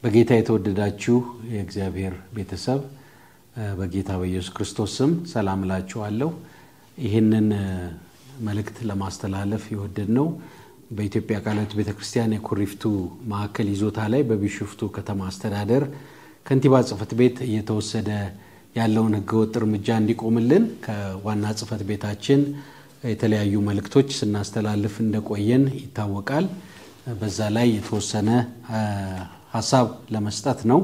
በጌታ የተወደዳችሁ የእግዚአብሔር ቤተሰብ በጌታ በኢየሱስ ክርስቶስ ስም ሰላም እላችኋለሁ። ይህንን መልእክት ለማስተላለፍ የወደድ ነው በኢትዮጵያ ቃለ ሕይወት ቤተ ክርስቲያን የኩሪፍቱ ማዕከል ይዞታ ላይ በቢሾፍቱ ከተማ አስተዳደር ከንቲባ ጽሕፈት ቤት እየተወሰደ ያለውን ሕገወጥ እርምጃ እንዲቆምልን ከዋና ጽሕፈት ቤታችን የተለያዩ መልእክቶች ስናስተላልፍ እንደቆየን ይታወቃል። በዛ ላይ የተወሰነ ሀሳብ ለመስጠት ነው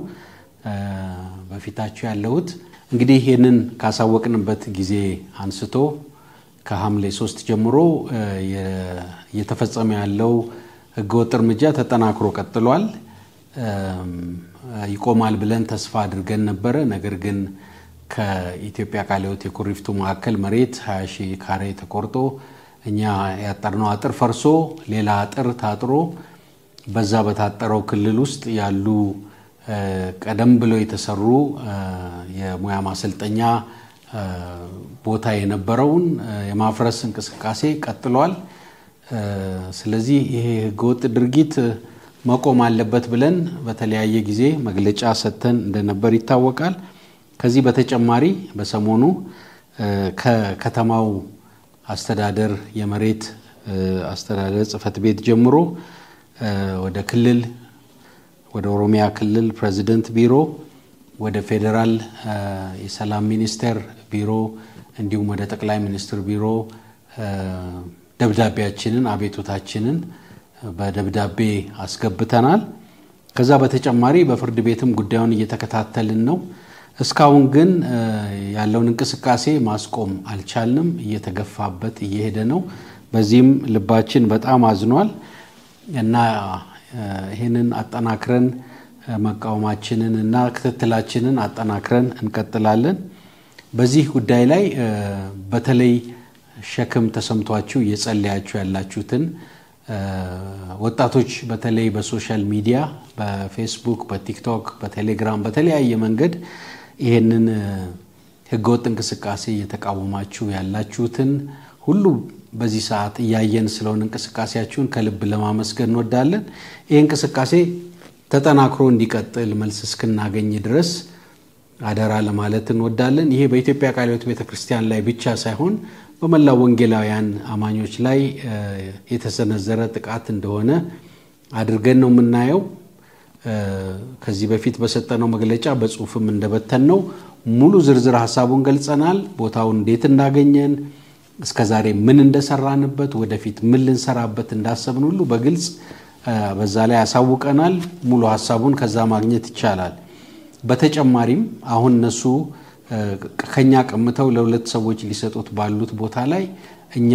በፊታችሁ ያለሁት። እንግዲህ ይህንን ካሳወቅንበት ጊዜ አንስቶ ከሐምሌ ሶስት ጀምሮ እየተፈጸመ ያለው ህገወጥ እርምጃ ተጠናክሮ ቀጥሏል። ይቆማል ብለን ተስፋ አድርገን ነበረ። ነገር ግን ከኢትዮጵያ ቃለ ሕይወት የኩሪፍቱ ማዕከል መሬት 20 ሺህ ካሬ ተቆርጦ እኛ ያጠርነው አጥር ፈርሶ ሌላ አጥር ታጥሮ በዛ በታጠረው ክልል ውስጥ ያሉ ቀደም ብለው የተሰሩ የሙያ ማሰልጠኛ ቦታ የነበረውን የማፍረስ እንቅስቃሴ ቀጥሏል። ስለዚህ ይሄ ህገወጥ ድርጊት መቆም አለበት ብለን በተለያየ ጊዜ መግለጫ ሰጥተን እንደነበር ይታወቃል። ከዚህ በተጨማሪ በሰሞኑ ከከተማው አስተዳደር የመሬት አስተዳደር ጽሕፈት ቤት ጀምሮ ወደ ክልል ወደ ኦሮሚያ ክልል ፕሬዚደንት ቢሮ ወደ ፌዴራል የሰላም ሚኒስቴር ቢሮ እንዲሁም ወደ ጠቅላይ ሚኒስትር ቢሮ ደብዳቤያችንን አቤቱታችንን በደብዳቤ አስገብተናል። ከዛ በተጨማሪ በፍርድ ቤትም ጉዳዩን እየተከታተልን ነው። እስካሁን ግን ያለውን እንቅስቃሴ ማስቆም አልቻልንም። እየተገፋበት እየሄደ ነው። በዚህም ልባችን በጣም አዝኗል እና ይህንን አጠናክረን መቃወማችንን እና ክትትላችንን አጠናክረን እንቀጥላለን። በዚህ ጉዳይ ላይ በተለይ ሸክም ተሰምቷችሁ እየጸለያችሁ ያላችሁትን ወጣቶች በተለይ በሶሻል ሚዲያ በፌስቡክ፣ በቲክቶክ፣ በቴሌግራም በተለያየ መንገድ ይህንን ህገወጥ እንቅስቃሴ እየተቃወማችሁ ያላችሁትን ሁሉ በዚህ ሰዓት እያየን ስለሆነ እንቅስቃሴያችሁን ከልብ ለማመስገን እንወዳለን። ይህ እንቅስቃሴ ተጠናክሮ እንዲቀጥል መልስ እስክናገኝ ድረስ አደራ ለማለት እንወዳለን። ይሄ በኢትዮጵያ ቃለ ሕይወት ቤተ ክርስቲያን ላይ ብቻ ሳይሆን በመላው ወንጌላውያን አማኞች ላይ የተሰነዘረ ጥቃት እንደሆነ አድርገን ነው የምናየው። ከዚህ በፊት በሰጠነው መግለጫ በጽሁፍም እንደበተን ነው ሙሉ ዝርዝር ሀሳቡን ገልጸናል። ቦታውን እንዴት እንዳገኘን እስከ ዛሬ ምን እንደሰራንበት ወደፊት ምን ልንሰራበት እንዳሰብን ሁሉ በግልጽ በዛ ላይ ያሳውቀናል። ሙሉ ሀሳቡን ከዛ ማግኘት ይቻላል። በተጨማሪም አሁን እነሱ ከኛ ቀምተው ለሁለት ሰዎች ሊሰጡት ባሉት ቦታ ላይ እኛ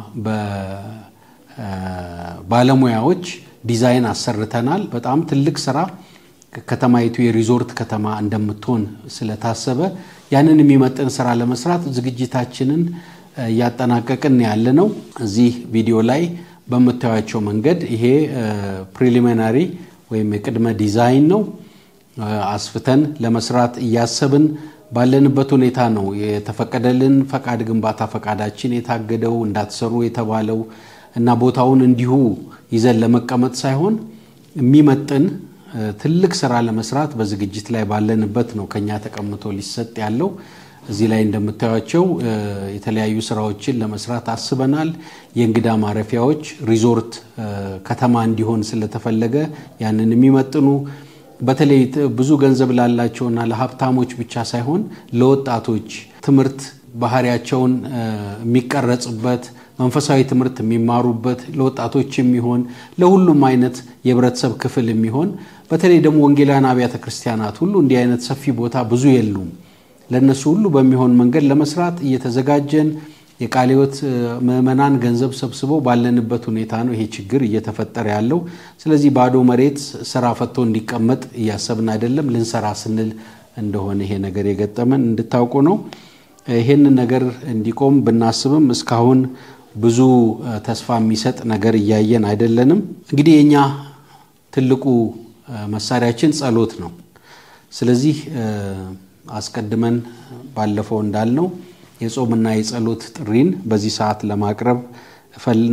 በባለሙያዎች ዲዛይን አሰርተናል። በጣም ትልቅ ስራ ከተማይቱ የሪዞርት ከተማ እንደምትሆን ስለታሰበ ያንን የሚመጥን ስራ ለመስራት ዝግጅታችንን እያጠናቀቅን ያለ ነው። እዚህ ቪዲዮ ላይ በምታዩቸው መንገድ ይሄ ፕሪሊሚናሪ ወይም የቅድመ ዲዛይን ነው። አስፍተን ለመስራት እያሰብን ባለንበት ሁኔታ ነው የተፈቀደልን ፈቃድ ግንባታ ፈቃዳችን የታገደው እንዳትሰሩ የተባለው እና ቦታውን እንዲሁ ይዘን ለመቀመጥ ሳይሆን የሚመጥን ትልቅ ስራ ለመስራት በዝግጅት ላይ ባለንበት ነው ከኛ ተቀምጦ ሊሰጥ ያለው። እዚህ ላይ እንደምታዩቸው የተለያዩ ስራዎችን ለመስራት አስበናል። የእንግዳ ማረፊያዎች ሪዞርት ከተማ እንዲሆን ስለተፈለገ ያንን የሚመጥኑ በተለይ ብዙ ገንዘብ ላላቸውና ለሀብታሞች ብቻ ሳይሆን ለወጣቶች ትምህርት ባህሪያቸውን የሚቀረጽበት መንፈሳዊ ትምህርት የሚማሩበት ለወጣቶች የሚሆን ለሁሉም አይነት የህብረተሰብ ክፍል የሚሆን በተለይ ደግሞ ወንጌላውያን አብያተ ክርስቲያናት ሁሉ እንዲህ አይነት ሰፊ ቦታ ብዙ የሉም። ለእነሱ ሁሉ በሚሆን መንገድ ለመስራት እየተዘጋጀን የቃለ ሕይወት ምዕመናን ገንዘብ ሰብስበው ባለንበት ሁኔታ ነው ይሄ ችግር እየተፈጠረ ያለው። ስለዚህ ባዶ መሬት ስራ ፈቶ እንዲቀመጥ እያሰብን አይደለም፣ ልንሰራ ስንል እንደሆነ ይሄ ነገር የገጠመን እንድታውቁ ነው። ይሄንን ነገር እንዲቆም ብናስብም እስካሁን ብዙ ተስፋ የሚሰጥ ነገር እያየን አይደለንም። እንግዲህ የእኛ ትልቁ መሳሪያችን ጸሎት ነው። ስለዚህ አስቀድመን ባለፈው እንዳልነው የጾምና የጸሎት ጥሪን በዚህ ሰዓት ለማቅረብ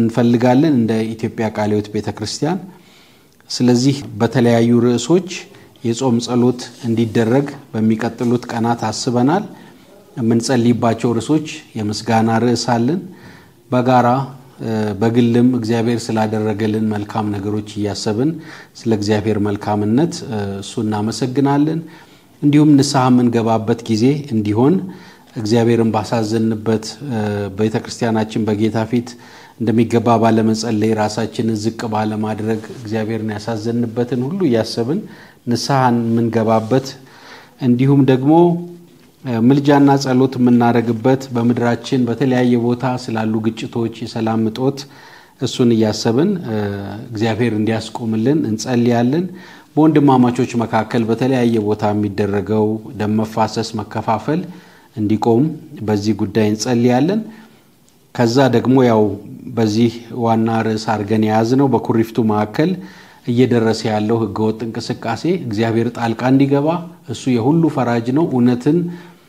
እንፈልጋለን እንደ ኢትዮጵያ ቃለ ሕይወት ቤተ ክርስቲያን። ስለዚህ በተለያዩ ርዕሶች የጾም ጸሎት እንዲደረግ በሚቀጥሉት ቀናት አስበናል። የምንጸልይባቸው ርዕሶች የምስጋና ርዕስ አለን። በጋራ በግልም እግዚአብሔር ስላደረገልን መልካም ነገሮች እያሰብን ስለ እግዚአብሔር መልካምነት እሱ እናመሰግናለን። እንዲሁም ንስሐ የምንገባበት ጊዜ እንዲሆን እግዚአብሔርን ባሳዘንበት ቤተ ክርስቲያናችን በጌታ ፊት እንደሚገባ ባለመጸለይ ራሳችንን ዝቅ ባለማድረግ እግዚአብሔርን ያሳዘንበትን ሁሉ እያሰብን ንስሐን የምንገባበት እንዲሁም ደግሞ ምልጃና ጸሎት የምናደርግበት በምድራችን በተለያየ ቦታ ስላሉ ግጭቶች፣ የሰላም እጦት እሱን እያሰብን እግዚአብሔር እንዲያስቆምልን እንጸልያለን። በወንድማማቾች መካከል በተለያየ ቦታ የሚደረገው ደም መፋሰስ፣ መከፋፈል እንዲቆም በዚህ ጉዳይ እንጸልያለን። ከዛ ደግሞ ያው በዚህ ዋና ርዕስ አድርገን የያዝነው በኩሪፍቱ መካከል እየደረሰ ያለው ህገወጥ እንቅስቃሴ እግዚአብሔር ጣልቃ እንዲገባ እሱ የሁሉ ፈራጅ ነው። እውነትን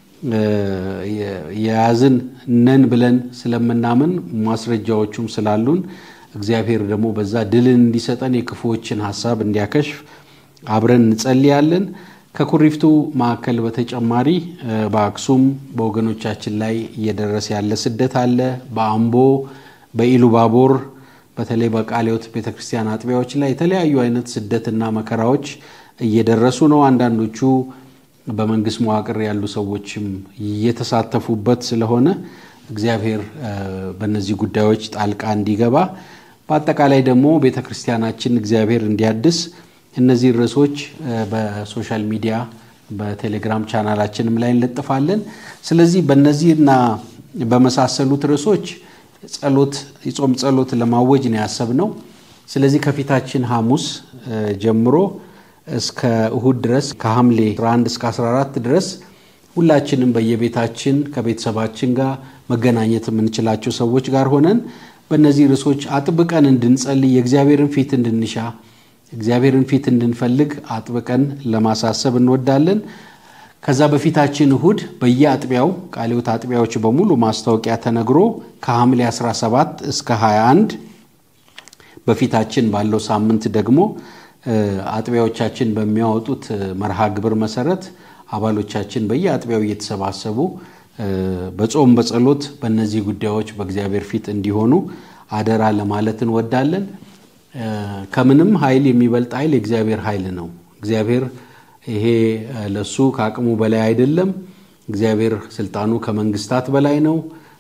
የያዝን ነን ብለን ስለምናምን ማስረጃዎቹም ስላሉን እግዚአብሔር ደግሞ በዛ ድልን እንዲሰጠን የክፉዎችን ሀሳብ እንዲያከሽፍ አብረን እንጸልያለን። ከኩሪፍቱ ማዕከል በተጨማሪ በአክሱም በወገኖቻችን ላይ እየደረሰ ያለ ስደት አለ። በአምቦ በኢሉባቦር በተለይ በቃሊዮት ቤተ ክርስቲያን አጥቢያዎች ላይ የተለያዩ አይነት ስደትና መከራዎች እየደረሱ ነው። አንዳንዶቹ በመንግስት መዋቅር ያሉ ሰዎችም እየተሳተፉበት ስለሆነ እግዚአብሔር በእነዚህ ጉዳዮች ጣልቃ እንዲገባ በአጠቃላይ ደግሞ ቤተ ክርስቲያናችን እግዚአብሔር እንዲያድስ እነዚህ ርዕሶች በሶሻል ሚዲያ በቴሌግራም ቻናላችንም ላይ እንለጥፋለን። ስለዚህ በእነዚህና በመሳሰሉት ርዕሶች ጸሎት የጾም ጸሎት ለማወጅ ነው ያሰብነው። ስለዚህ ከፊታችን ሐሙስ ጀምሮ እስከ እሁድ ድረስ ከሐምሌ 11 እስከ 14 ድረስ ሁላችንም በየቤታችን ከቤተሰባችን ጋር መገናኘት የምንችላቸው ሰዎች ጋር ሆነን በእነዚህ ርዕሶች አጥብቀን እንድንጸልይ የእግዚአብሔርን ፊት እንድንሻ እግዚአብሔርን ፊት እንድንፈልግ አጥብቀን ለማሳሰብ እንወዳለን። ከዛ በፊታችን እሁድ በየአጥቢያው ቃሊዮት አጥቢያዎች በሙሉ ማስታወቂያ ተነግሮ ከሐምሌ 17 እስከ 21 በፊታችን ባለው ሳምንት ደግሞ አጥቢያዎቻችን በሚያወጡት መርሃ ግብር መሰረት አባሎቻችን በየአጥቢያው እየተሰባሰቡ በጾም በጸሎት በእነዚህ ጉዳዮች በእግዚአብሔር ፊት እንዲሆኑ አደራ ለማለት እንወዳለን። ከምንም ኃይል የሚበልጥ ኃይል የእግዚአብሔር ኃይል ነው። እግዚአብሔር ይሄ ለሱ ከአቅሙ በላይ አይደለም። እግዚአብሔር ስልጣኑ ከመንግስታት በላይ ነው።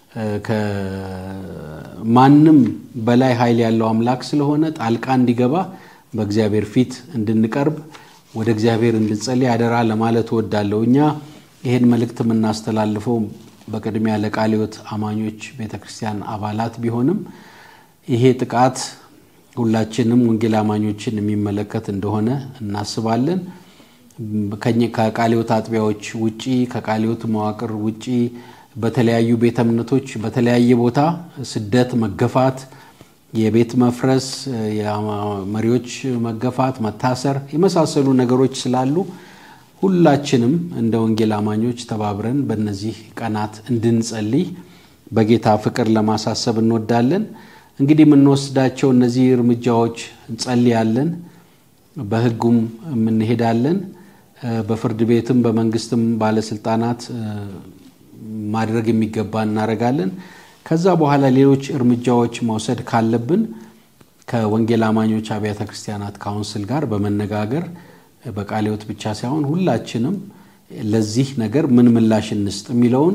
ከማንም በላይ ኃይል ያለው አምላክ ስለሆነ ጣልቃ እንዲገባ በእግዚአብሔር ፊት እንድንቀርብ ወደ እግዚአብሔር እንድንጸልይ አደራ ለማለት እወዳለሁ። እኛ ይህን መልእክት የምናስተላልፈው በቅድሚያ ለቃሊዮት አማኞች ቤተ ክርስቲያን አባላት ቢሆንም ይሄ ጥቃት ሁላችንም ወንጌል አማኞችን የሚመለከት እንደሆነ እናስባለን። ከቃሊዮት አጥቢያዎች ውጪ ከቃሊዮት መዋቅር ውጪ በተለያዩ ቤተ እምነቶች በተለያየ ቦታ ስደት፣ መገፋት፣ የቤት መፍረስ፣ የመሪዎች መገፋት፣ መታሰር የመሳሰሉ ነገሮች ስላሉ ሁላችንም እንደ ወንጌል አማኞች ተባብረን በእነዚህ ቀናት እንድንጸልይ በጌታ ፍቅር ለማሳሰብ እንወዳለን። እንግዲህ የምንወስዳቸው እነዚህ እርምጃዎች እንጸልያለን፣ በሕጉም የምንሄዳለን፣ በፍርድ ቤትም በመንግስትም ባለስልጣናት ማድረግ የሚገባ እናደርጋለን። ከዛ በኋላ ሌሎች እርምጃዎች መውሰድ ካለብን ከወንጌል አማኞች አብያተ ክርስቲያናት ካውንስል ጋር በመነጋገር በቃሊዮት ብቻ ሳይሆን ሁላችንም ለዚህ ነገር ምን ምላሽ እንስጥ የሚለውን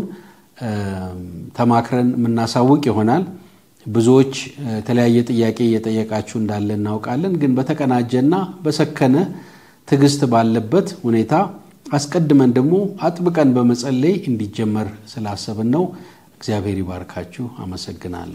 ተማክረን የምናሳውቅ ይሆናል። ብዙዎች የተለያየ ጥያቄ እየጠየቃችሁ እንዳለ እናውቃለን። ግን በተቀናጀና በሰከነ ትዕግስት ባለበት ሁኔታ አስቀድመን ደግሞ አጥብቀን በመጸለይ እንዲጀመር ስላሰብን ነው። እግዚአብሔር ይባርካችሁ። አመሰግናለሁ።